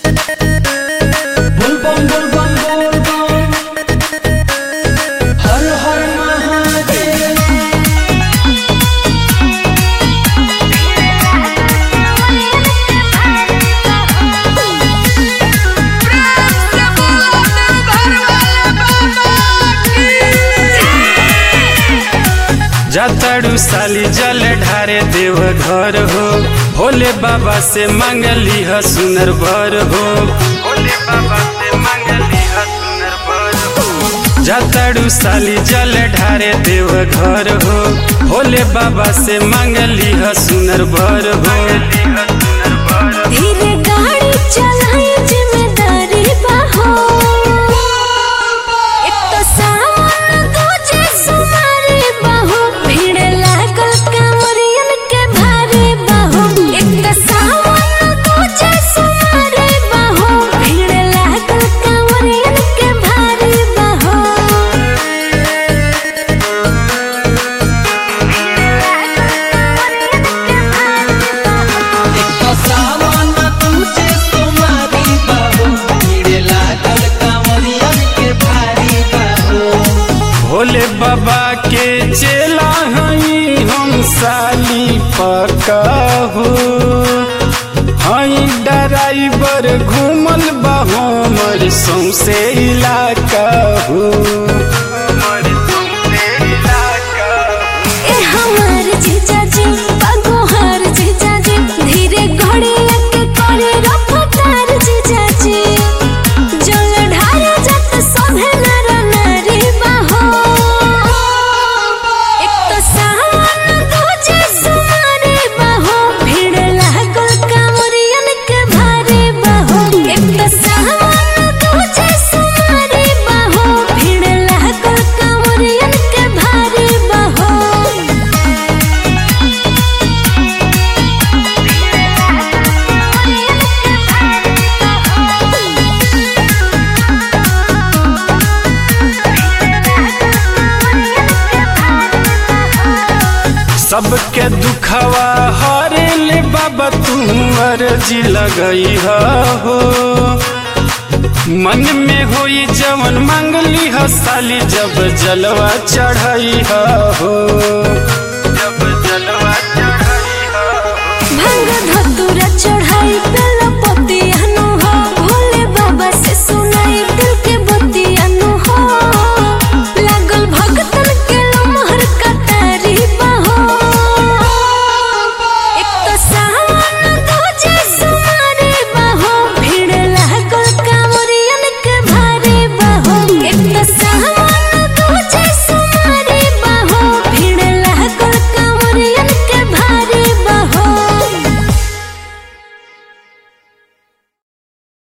बुलबम बुलबम बुलबम हर हर महादेव जातड़ू साली जल ढारे देव घर हो भोले बाबा से मंगली ह सुनर बर हो भोले बाबा से मंगली ह सुनर बर हो जातड़ू साली जल ढारे देव घर हो भोले बाबा से मंगली ह सुनर बर हो धीरे गाड़ी चलाई जिम्मेदारी बाहो एक तो सावन दूजे सुमारी बाहो भीड़ लागल कांवरियन के भारी बाहो एक तो सावन दूजे सुमारी बाहो भीड़ लागल कांवरियन के भारी बाहो एक तो सावन तुझे तुम्हारी बाबू कीड़े लागल कांवरियन के भारी बाबू भोले बाबा के चेला हई हम साली पकाहू हई ड्राइवर घूमल बा हमर सौसे इलाका हो ए हमार जीजा जी बगोहार जीजा जी धीरे घोड़े के करे रफ्तार जीजा जी जल ढारे जत सोभे नर नारी बाहो एक तो सावन दूजे सुमारे बाहो भीड़ लागल कांवरियन के भारी बाहो एक तो सावन दूजे सुमारे बाहो भीड़ लागल कांवरियन के भारी बाहो सबके दुखवा हरे ले बाबा तू अर्जी लगई हो मन में होई जवन मंगली ह साली जब जलवा चढ़ई हो